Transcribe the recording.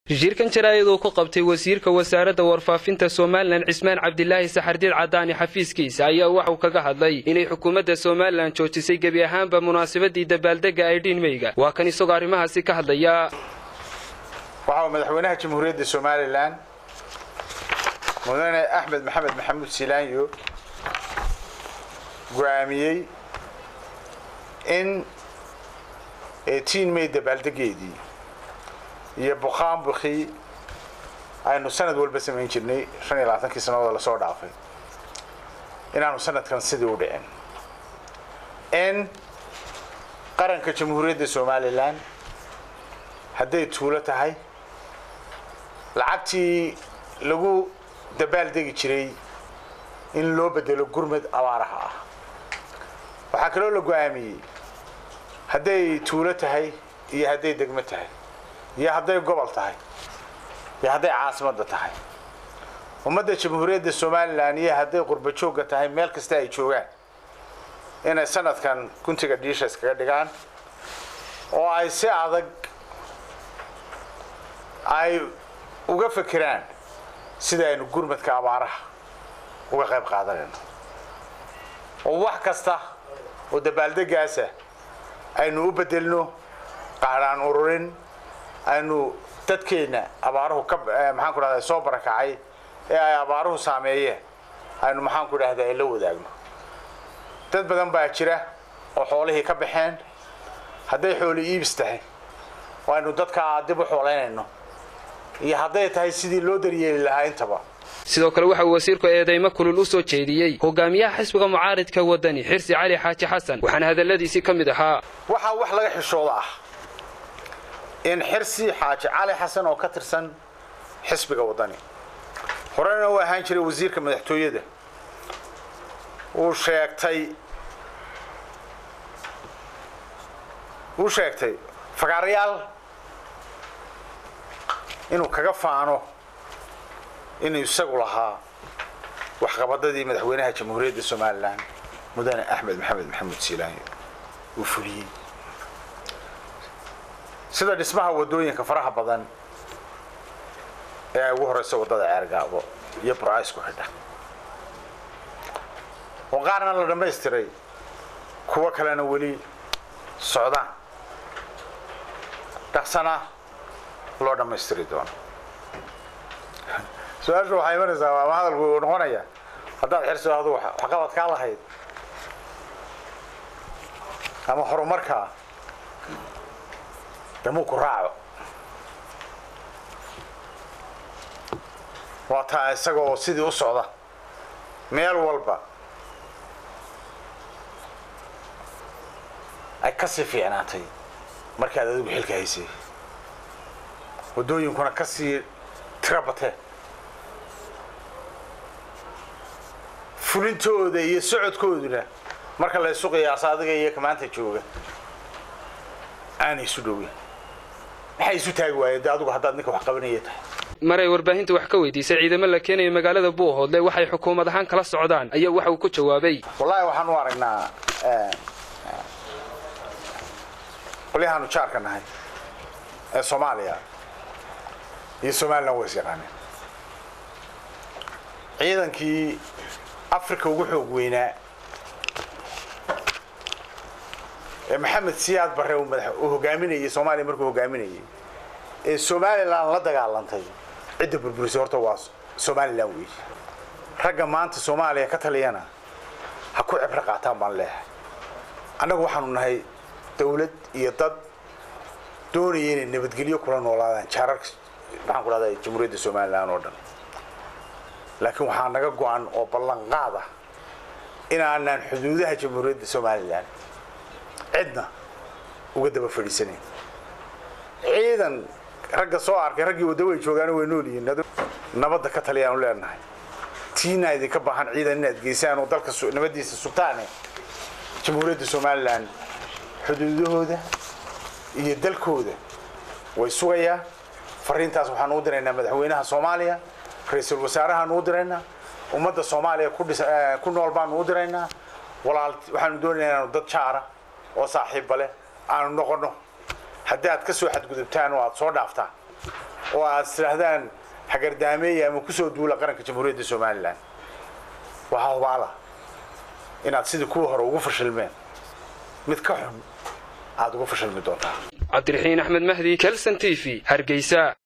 shirkan jaraa'id uu ku qabtay wasiirka wasaaradda warfaafinta somalilan cismaan cabdilaahi saxardiid cadaani xafiiskiisa ayaa waxauu kaga hadlay inay xukuumadda somalilan joojisay gebi ahaanba munaasabadii dabaaldega aydhiin meyga waa kan isagoo arrimahaasi ka hadlaya waxa uu madaxweynaha jamhuuriyadda somalilan mudane axmed maxamed maxamuud silaanyo go'aamiyey in tiin may dabaaldegeedii iyo buqaanbukii aynu sanad walba samayn jirnay shan iyo labaatankii sannadood lasoo dhaafay inaanu sanadkan sidii u dhicin in qaranka jamhuuriyadda somalilan hadday tuulo tahay lacagtii lagu dabaaldegi jiray in loo bedelo gurmad abaaraha ah waxaa kaloo la go'aamiyey hadday tuulo tahay iyo hadday degmo tahay iyo hadday gobol tahay iyo hadday caasimadda tahay ummadda jamhuuriyadda somalilan iyo hadday qurba joogga tahay meel kasta ay joogaan inay sanadkan guntiga dhiisha iskaga dhigaan oo ay si adag ay uga fekeraan sida aynu gurmadka abaaraha uga qayb qaadanayno oo wax kasta oo dabaaldegaasa aynu u bedelno qaadhaan ururin aynu dadkeenna abaaruhu ka maxaan ku dhahda soo barakacay ee ay abaaruhu saameeyeen aynu maxaan ku dhahda la wadaagno dad badan baa jira oo xoolihii ka baxeen hadday xooli iibis tahay oo aynu dadkaa dib u xoolaynayno iyo hadday tahay sidii loo daryeeli lahaa intaba sidoo kale waxa uu wasiirku eedeymo kulul u soo jeediyey hogaamiyaha xisbiga mucaaridka wadani xirsi cali xaaji xasan waxaana hadalladiisii ka mid ahaa waxaa wax laga xishooda ah in xirsi xaaji cali xasan oo ka tirsan xisbiga wadani horena uu ahaan jiray wasiirka madaxtooyada uu sheegtay uu sheegtay fagaarayaal inuu kaga faano inuu isagu lahaa waxqabadadii madaxweynaha jamhuuriyadda somalilan mudane axmed maxamed maxamuud siilaanyo uu fuliyey sida dhismaha waddooyinka faraha badan ee ay ugu horeysa waddada ceergaabo iyo burcays ku xidha oo qaarna la dhammaystiray kuwo kalena weli socdaan dhaqsana loo dhammaystiri doono su-aashu waxay imanaysaa ama hadalku uu noqonaya haddaad xirso adu waxqabad kaa lahayd ama horumarkaa damuu ku raaco waa taa isagoo sidii u socda meel walba ay ka sii fiicnaatay markaad adigu xilka haysay waddooyinkuna ka sii tiro bateen fulintooda iyo socodkooduna marka la isu qiyaaso adiga iyo kamaanta jooga aanay isu dhowin maxay isu taagi waayeen de adigu haddaad ninka wax qabanaya tahay maray warbaahinta wax ka weydiisay ciidamo la keenaya magaalada buuhoodle waxay xukuumad ahaan kala socdaan ayaa waxa uu ku jawaabay wallaahi waxaan u aragnaa qolyahaanu jaarka nahay ee soomaaliya iyo somalilan way is yaqaaneen ciidankii africa ugu xoog weynaa ee maxamed siyaad barre uu hogaaminayay soomaaliya markuu hogaaminayay ee somalilan la dagaalantay cidda burburisay horta waa somalilan weey ragga maanta soomaaliya ka taliyana ha ku cibro qaataan baan leehay annagu waxaanu nahay dawlad iyo dad doonaya inay nabadgelyo kula noolaadaan jaararka maxaan ku dhahdaa jamhuuriyadda somalilan oo dhan laakiin waxaa naga go-an oo ballanqaad ah inaanaan xuduudaha jamhuuriyadda somalilan cidna uga daba fadhiisanayn ciidan ragga soo arkay raggii wadda way joogaano way nool yihiin nabadda ka taliyaanu leenahay tiina idinka baahan ciidan inaad geysaan oo dalka nabaddiisa sugtaane jamhuuriyadda somalilan xuduudahooda iyo dalkooda way sugayaan fariintaas waxaan u diraynaa madaxweynaha soomaaliya ra-iisul wasaarahaanu u diraynaa ummadda soomaaliya ku nool baanu u diraynaa walaal waxaanu doonaynaa inaanu dad jaara oo saaxiibba leh aanu noqonno haddii aad ka soo xadgudubtaan oo aad soo dhaaftaan oo aad tidhaahdaan hagardaameeya ama kusoo duula qaranka jamhuuriyadda somalilan waxaa hubaala inaad sidii kuwii hore ugu fashilmeen mid ka xun aad ugu fashilmi doontaa cabdiraxiin axmed mahdi kelson t v hargeysa